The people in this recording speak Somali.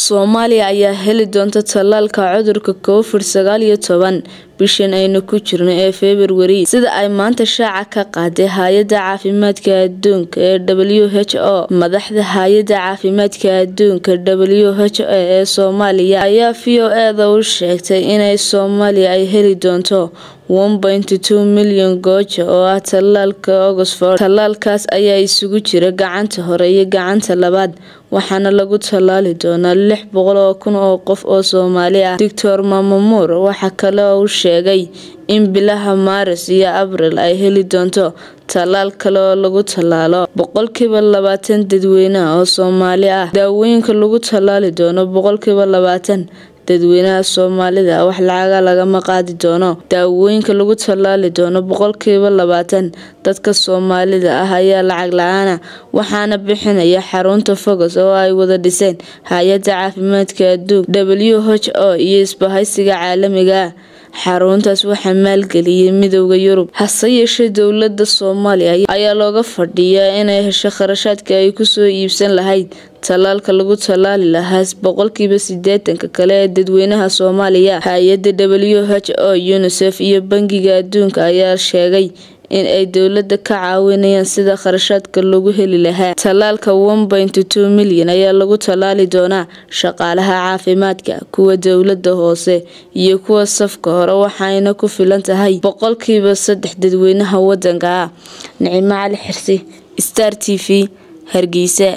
Soomaaliya ayaa heli doonta tallaalka cudurka Covid sagaal iyo toban bishan aynu ku jirno ee Febraayo sida ay maanta shaaca ka qaaday Hay'adda Caafimaadka Adduunka ee WHO. Madaxda Hay'adda Caafimaadka Adduunka (WHO) ee Soomaaliya ayaa VOA-da u sheegay in Soomaaliya ay heli doonto 1.2 milyan goojo oo ah tallaalka Oxford. Tallaalkaas ayaa isugu jira gacanta hore iyo gacanta labaad, waxaana lagu tallaali doonaa lix boqol oo kun oo qof oo Soomaali ah. Dr Mamour waxa kale oo uu sheegay in bilaha Maaris iyo Abriil ay heli doonto tallaal kale oo lagu tallaalo boqolkiiba labaatan dadweynaha oo Soomaali ah. Daawooyinka lagu tallaali doono boqolkiiba labaatan dadweynaha Soomaalida wax lacag lagama qaadi doono. Daawooyinka lagu tallaali doono boqolkiiba labaatan dadka Soomaalida ah ayaa lacag la'aan ah, waxaana bixinaya xarunta Focus oo ay wada dhiseen Hay'adda Caafimaadka Adduunka (WHO) iyo Isbahaysiga Caalamiga ah. Xaruntaas waxaa maalgeliyay Midowga Yurub. Hase yeeshee, dowladda Soomaaliya ayaa looga fadhiyaa inay hesho kharashkii ay ku soo iibsan lahayd tallaalka lagu tallaali lahaa boqolkiiba siddeetanka kale ee dadweynaha Soomaaliya. Hay'adaha WHO, UNICEF iyo Bangiga Adduunka ayaa sheegay in ay dowladda ka caawinayaan sidii kharashka loogu heli lahaa. Tallaalka 1.2 milyan ayaa lagu tallaali doonaa shaqaalaha caafimaadka, kuwa dowladda hoose, iyo kuwa safka hore, waxayna ku filan tahay boqolkiiba saddex dadweynaha waddanka ah. Nicimo Cali Xirsi, Star TV, Hargeysa.